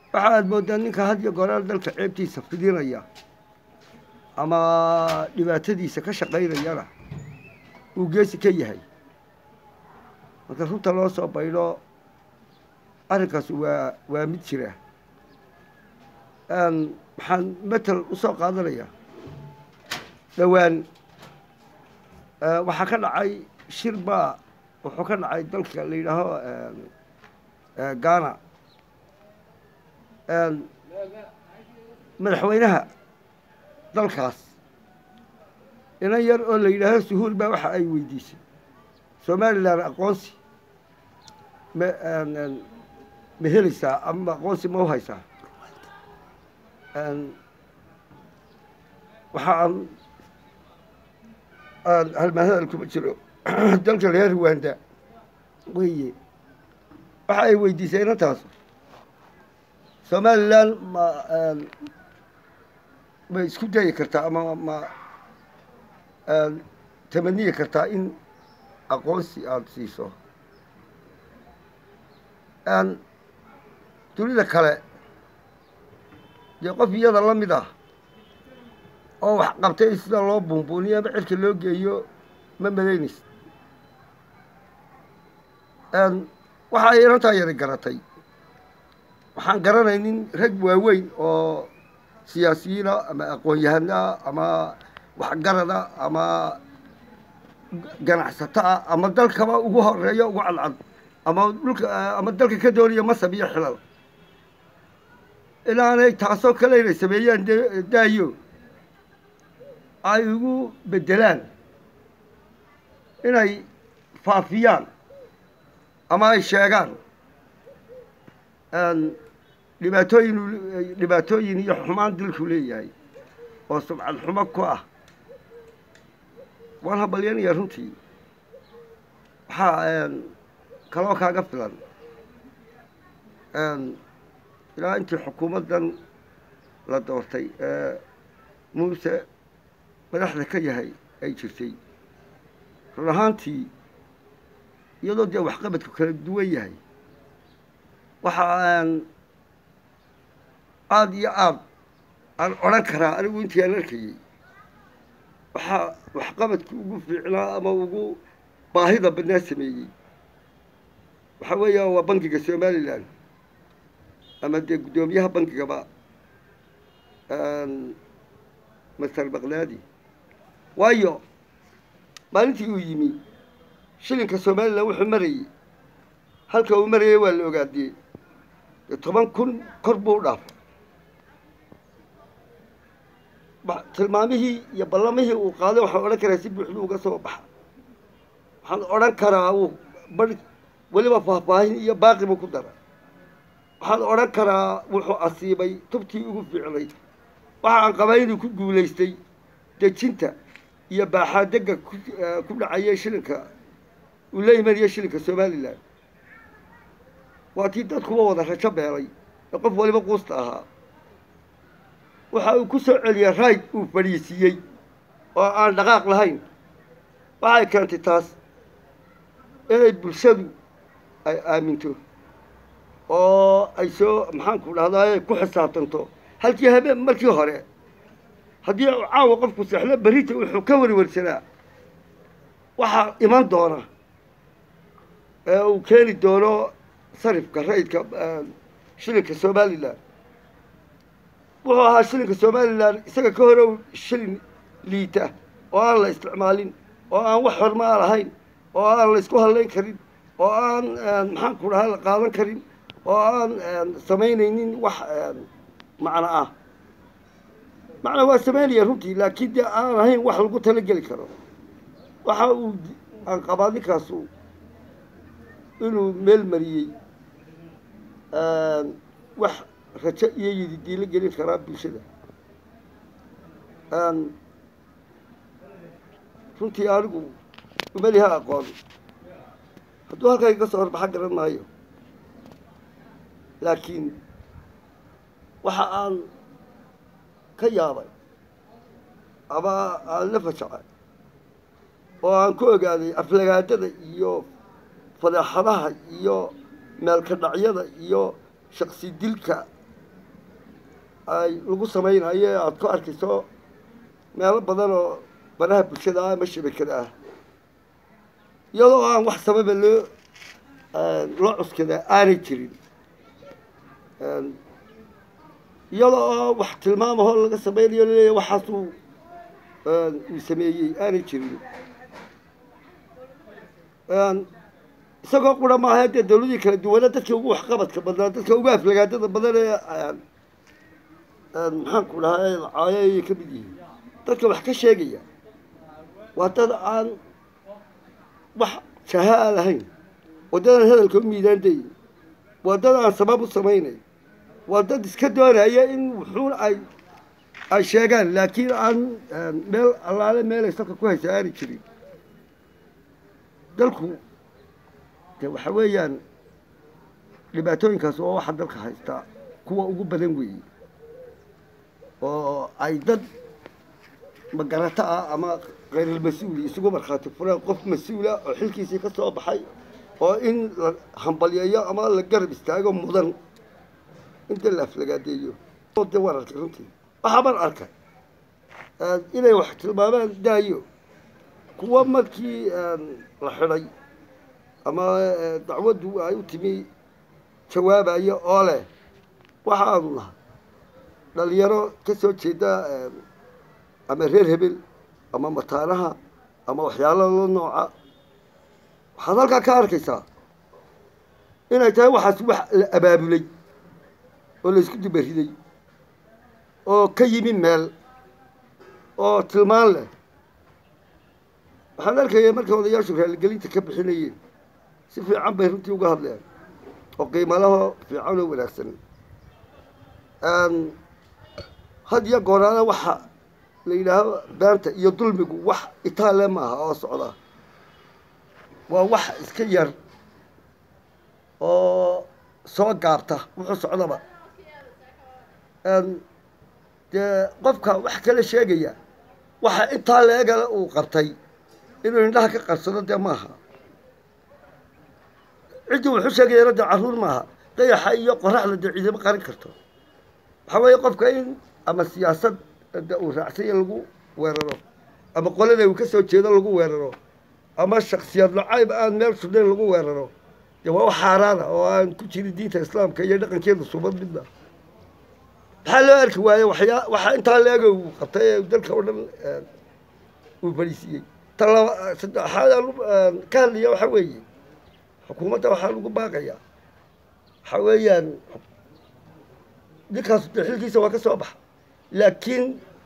waxa aad mooddaa ninka had iyo goraal dalka ceebtiisa fidinaya ama dhibaatadiisa ka shaqaynayana uu geesi ka yahay marka runta loo soo baydho arrinkaas waa waa mid jira waxaan matel usoo qaadanaya dhowaan waxaa ka dhacay shir baa wuxuu ka dhacay dalka la yidhaaho ghana madaxweynaha dalkaas inan yar oo la yidhaaho suhuul baa waxa ay weydiisay somalilan aqoonsi ma ma helaysaa ama aqoonsi ma u haysaa waxa aan aan halmaahadal kuma jiro dalka reer ruwanda weye waxa ay weydiisay inantaas somalilan ma ma isku dayi kartaa ama ma tamaniyi kartaa in aqoonsi aada siiso dunida kale dee qof iyada la mid ah oo wax qabtay sida loo buunbuuniyo ama cirka loo geeyo ma malaynaysa waxa ay inantaa yari garatay waxaan garanaynin rag waaweyn oo siyaasiyiina ama aqoon-yahanaa ama waxgarada ama ganacsato ah ama dalkaba ugu horeeyo ugu cadcad ama dhulka ama dalka ka doonaya masab iyo xilal ilaanay taasoo kale inay sameeyaan de daayo ay ugu beddelaan inay faafiyaan ama ay sheegaan dhibaatooyin dhibaatooyin iyo xumaan dilku leeyahay oo subcad xumo ku ah waan habalyanayaa runtii waxaa kaloo kaaga filan ilaa intii xukuumaddan la doortay ee muuse madaxda ka yahay ay jirtay run ahaantii iyadoo dee waxqabadku kala duwan yahay waxa aan aada iyo aada aan odhan karaa anigu intii aan arkayey waxaa waxqabadku ugu fiicnaa ama ugu baahida badnaa sameeyey waxaa weeya waa bankiga somalilan ama dee guddoomiyaha bankigaba master bakdaadi waayo maalintii uu yimi shilinka somalilan wuxuu marayey halka uu marayay waa la ogaadiyey dee toban kun kor buu u dhaafay tilmaamihii iyo ballamihii uu qaaday waxaan odhan karaa si buuxdu uga soo baxa waxaan odhan karaa uu bar weliba faahfaahin iyo baaqi buu ku dara waxaan odhan karaa wuxuu asiibay tubtii ugu fiicnayd waxa aan qabaa inuu ku guulaystay dejinta iyo baaxaadega ku dhacaya shilinka uu la imanaya shilinka somalilan waa tii dadkuba wada rajo beelay ee qof waliba quusta ahaa waxa uu ku soo celiyey rayd uu fadhiisiiyey oo aan dhaqaaq lahayn waxay keentay taas inay bulshadu ay aaminto oo ay soo maxaanku dhahdaa ku xisaabtanto halkii habeen markii hore haddii caawa qofku seexlo berrita wuxuu ka warwarsanaa waxaa iman doona ee uu keeni doono sarifka rayidka shilinka somalilan wuxuu ahaa shilinka somalilan isaga ka hore shilin liita oo aan la isticmaalin oo aan wax hormaa lahayn oo aan la isku hadlayn karin oo aan maxaanku dhahaa la qaadan karin oo aan samaynaynin wax macno ah macna waa samaynaya runtii laakiin dee aan ahayn wax lagu talageli karo waxa uu aan qabaa ninkaasu inuu meel mariyey wax rajo iyo yididiilo gelin karaa bulshada runtii anigu umeliha aqoon hadduu halkaa iga soo horbaxa garan maayo laakiin waxa aan ka yaabay ama aan la fajacay oo aan ku ogaaday aflagaadada iyo fadeexadaha iyo meelka dhacyada iyo shaksi dilka ay lagu samaynayo aada ku arkayso meelo badan oo baraha bulshada ah ama shabakada ah iyadoo aan wax sababa loo loo cuskada aanay jirin iyadoo oo wax tilmaamahoo laga samaynayo laleeyahy waxaasuu uu sameeyey aanay jirin isagoo qura maaha dee dawladii kala duwana dadkii ugu waxqabadka badnaa dadka ugu aflagaadada badan ee maxaanku dhahay lacaayo ayay ka mid yihiin dadka wax ka sheegaya waa dad aan wax jaha a lahayn waa dad aan hadalka u miidaandayn waa dad aan sabab u samaynayn waa dad iska doonaya in wuxuun ay ay sheegaan laakiin aan meel allaale meelay salka ku haysa aani jirin dalku de waxa weeyaan dhibaatooyinkaas oo waxa dalka haystaa kuwa ugu badan weeye oo ay dad magarato ah ama khayrulmas-uuli isugu markhaati fureen qof mas-uula oo xilkiisii ka soo baxay oo in la hambalyeeyo ama la garab istaago mudan inta la aflagaadeeyo de waan arkay runtii waxaa baan arkay inay wax tilmaamaan daayo kuwa markii la xidhay ama dacwaddu ay u timi jawaabayo oo leh waxaanu nahay dhalinyaro ka soo jeeda ama reer hebel ama mataanaha ama waxyaalo la nooca waxaad halkaa ka arkaysaa inay tahay waxaas wax la abaabulay oo la isku dubariday oo ka yimi meel oo tilmaan leh waxaan arkaya markay odayaashu raaligelinta ka bixinayeen si fiican bay runtii uga hadleen oo qiimalaho fiican oo wanaagsan had iyo gooraana waxa la yidhaaho beanta iyo dulmigu wax itaale maaha oo socda waa wax iska yar oo soo gaabta wuxuu socdaba dee qofka wax kala sheegaya waxa intaa leegale uu qabtay inuu indhaha ka qarsado dee maaha ciddii wuxuu sheegayana dee carruur maaha dayaxa iyo qoraxda dee ciidamo qarin karto waxaa weeye qofka in ama siyaasad de uu raacsanya lagu weeraro ama qolada uu ka soo jeedo lagu weeraro ama shaksiyad lacayb aan meel sudhayn lagu weeraro dee waa wax xaaraana oo aan ku jirin diinta islaamka iyo dhaqankeeda subad midna maxaa loo arki waaye waxyaa waxaa intaa leega uu qabtay ee dalka oo dhan uu fadhiisiiyey ta laba saddexaad aan ka hadlaya waxaa weeye xukuumadda waxaa lagu baaqayaa waxaa weeyaan ninkaas de xilkiisa waa ka soo baxa laakiin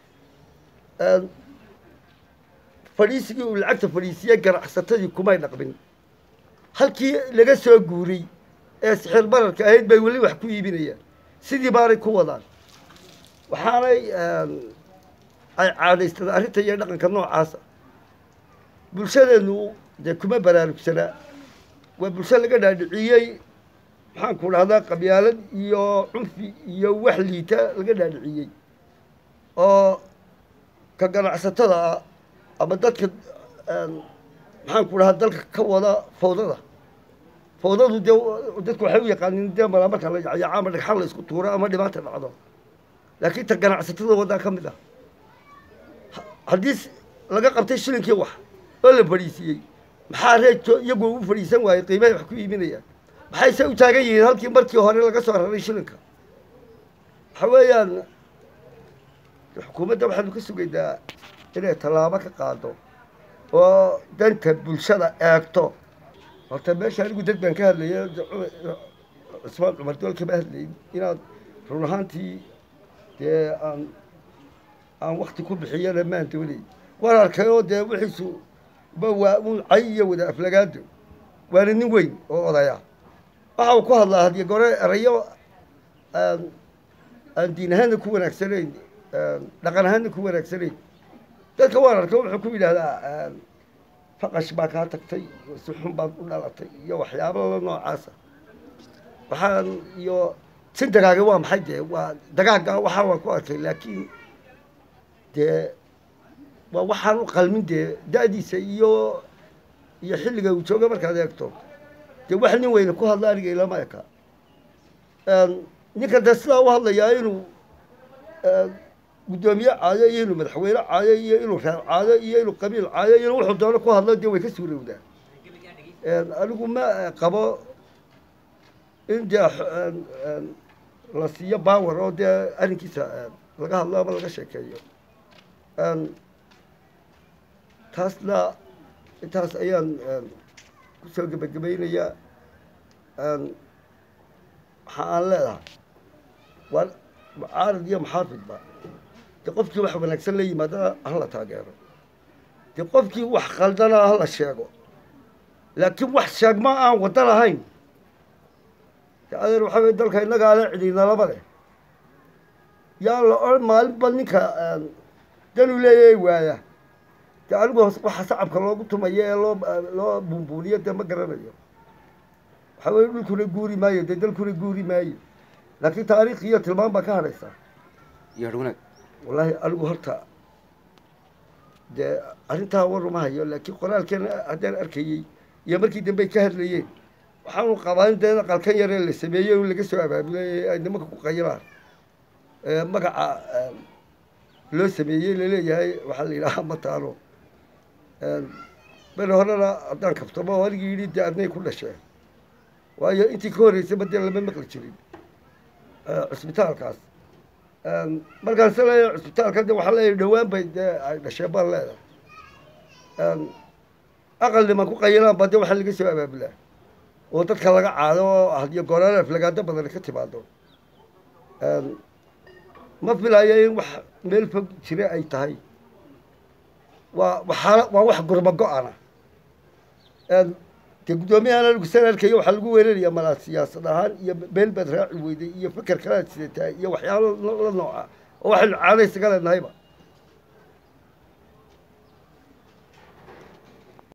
fadhiisigii uu lacagta fadhiisiyey ganacsatadii kumay dhaqmin halkii laga soo guuray ee sixir bararka ahayd bay weli wax ku iibinayaan sidii baanay ku wadaan waxaanay ay caadaystada arrinta iyo dhaqanka noocaasa bulshadeennu dee kuma baraarugsanaa waa bulsho laga dhaadhiciyey maxaanku dhahdaa qabyaalad iyo cunfi iyo wax liita laga dhaadhiciyey oo ka ganacsatada ah ama dadka maxaanku dhahaa dalka ka wada fawdada fawdadu dee dadku waxay u yaqaanin dee malaa marka la yacyaco ama dhagxan la isku tuuro ama dhibaata dhacdo laakiin ta ganacsatada waddaa ka mid ah haddii laga qabtay shilinkii wax oo la fadhiisiiyey maxaa reejo iyagu u fadhiisan waayey qiimahay wax ku iibinayaan maxayse u taagan yihiin halkii markii hore laga soo raray shilinka waxa weeyaan xukuumadda waxaanu ka sugaynaa inay tallaabo ka qaado oo danta bulshada eegto horta meesha anigu dad baan ka hadlaya cusmaan cumar dool kama hadlayn inaad run ahaantii dee aan aan wakti ku bixiyana maan doonay waan arkay oo dee wixiisu ba waa un cay iyo wada aflagaado waana nin weyn oo odaya waxa uu ku hadlaa hadiyo gore erayo aan aan diin ahaanna ku wanaagsanayn dhaqan ahaanna ku wanaagsanayn dadka waan arkay wuxuu ku yidhaahdaa faqash baa kaa tagtay si xun baad u dhalatay iyo waxyaaba la noocaasa waxaan iyo sin dagaaga waa maxay dee waa dagaagga waxaa waan ku arkay laakiin dee waa waxaan u qalmin dee da-diisa iyo iyo xilliga uu jooga markaad eegto dee wax nin weyne ku hadla aniga ilama eka ninkan dee sidaa u hadlayaa inuu guddoomiye caayo iyo inuu madaxweyne caayo iyo inuu reer caayo iyo inuu qabiil caayo iyo wuxuu doono ku hadlo dee way ka suurowdaa anigu ma qabo in dee la siiyo bawer oo dee arrinkiisa laga hadlo ama laga sheekeeyo taasna intaas ayaan kusoo gebagabaynayaa waxa aan leedahay waa mucaarad iyo muxaafidba dee qofkii wax wanaagsan la yimaadana hala taageero dee qofkii wax qaldana hala sheego laakiin wax sheegma aan waddo lahayn de adeer waxaa wey dalka innagaa le cidinalaba leh yaa la odhan maalinba ninka danu leeyahay waaya dee anigu waxa sacabka loogu tumayo ee loo loo buunbuuniyo dee ma garanayo waxaa weye dhulkuna guuri maayo dee dalkuna guuri maayo laakiin taariikh iyo tilmaan baa ka hadhaysaa iyo har wanaag wallaahi anigu horta dee arrintaa waruma hayo laakiin qoraalkeena haddaan arkayey iyo markii dambe ay ka hadlayeen waxaanu qabaa in dee qalkan yaree la sameeyey in laga soo abaabulay ay nimanka ku qayiraan magaca loo sameeyey laleeyahay waxaa la yidhahaa mataano beri horena haddaan kaftamo oo anigii yidhi dee adnay ku dhasheen waayo intii ka horreysayba dee lama maqli jirin cisbitaalkaas markaan se leeyahay cisbitaalka de waxaa leeyahay dhowaan bay dee ay dhasheen baan leedahay aqal niman ku qayiraan baa dee waxaa laga soo abaabulaa oo dadka laga caado oo hadiyo gooraan aflagaado badan ka timaado ma filayo in wax meel fog jira ay tahay waa waxaa waa wax gurma go-ana dee guddoomiyahan anigu san arkayo waxaa lagu weerarayaa malaa siyaasad ahaan iyo been baad raaci weyday iyo fikir kalaad sidataa iyo waxyaalo la nooca oo waxaynu caada isaga leenahayba